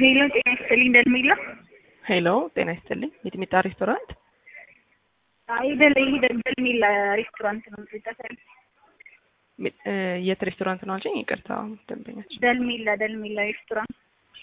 ሄሎ ጤና ይስጥልኝ እንደሚላ ሄሎ ጤና ይስጥልኝ የጥሚጣ ሬስቶራንት አይደለ ይሄ ደልሚላ ሬስቶራንት ነው ይጠፋል ሚ- እ፣ የት ሬስቶራንት ነው አልሽኝ? ይቅርታ ደንበኛችን ደልሚላ ደልሚላ ሬስቶራንት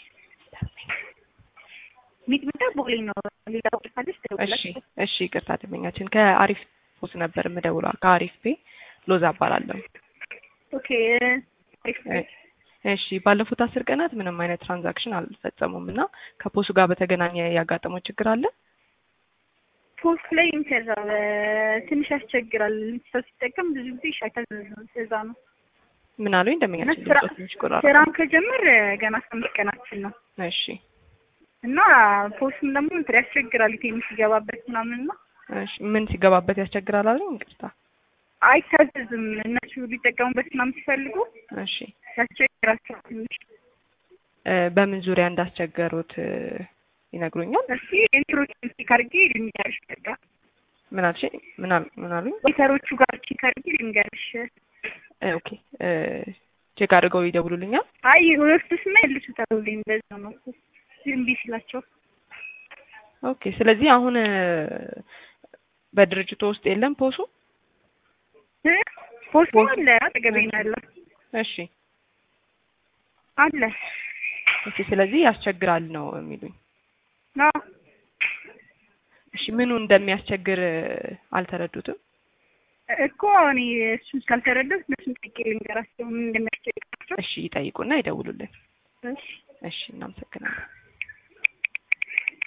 ሚጥሚጣ ቦሌ ነው ሌላ ቦታ ካለች እሺ ትደውላለች እሺ ይቅርታ ደንበኛችን ከአሪፍ ፖስ ነበር የምደውለው ከአሪፍ ፔ ሎዛ እባላለሁ ኦኬ እ፣ እሺ ባለፉት አስር ቀናት ምንም አይነት ትራንዛክሽን አልፈጸሙም እና ከፖሱ ጋር በተገናኘ ያጋጠመው ችግር አለ ፖስት ላይ ከዛ ትንሽ ያስቸግራል ሰው ሲጠቀም ብዙ ጊዜ ሻይታ እዛ ነው ምን አሉኝ ደንበኛችን ስራ- ድምፆ ትንሽ ቆራረጠ ስራም ከጀመር ገና አስራ አምስት ቀናችን ነው እሺ እና ፖስትም ደግሞ እንትን ያስቸግራል ትንሽ ሲገባበት ምናምን ነው እሺ ምን ሲገባበት ያስቸግራል አሉኝ ይቅርታ አይታዘዝም እነሱ ሊጠቀሙበት ምናምን ሲፈልጉ እሺ ያስቸግራቸዋል ትንሽ እ፣ በምን ዙሪያ እንዳስቸገሩት እ፣ ይነግሩኛል እስኪ ኢንትሮች ቼክ አድርጌ ልንገርሽ በቃ ምን አልሽኝ ምን አል- ምን አሉኝ ዌተሮቹ ጋር ቼክ አድርጌ ልንገርሽ እ፣ ኦኬ እ፣ ቼክ አድርገው ይደውሉልኛል አይ ወርሱስማ ይልሱታል ሁሌም በዛ ነው ዝም ቢ ሲላቸው ኦኬ ስለዚህ አሁን እ፣ በድርጅቱ ውስጥ የለም ፖሱ እ? ፖስት አለ አጠገቤ ነው ያለው እሺ አለ ኦኬ ስለዚህ ያስቸግራል ነው የሚሉኝ አዎ እሺ ምኑ እንደሚያስቸግር እ፣ አልተረዱትም እኮ እኔ እሱን ስላልተረዳሁት እነሱን ጠይቄ ልንገራቸው ምን እንደሚያስቸግራቸው እሺ ይጠይቁና ይደውሉልን እሺ እሺ እናመሰግናለን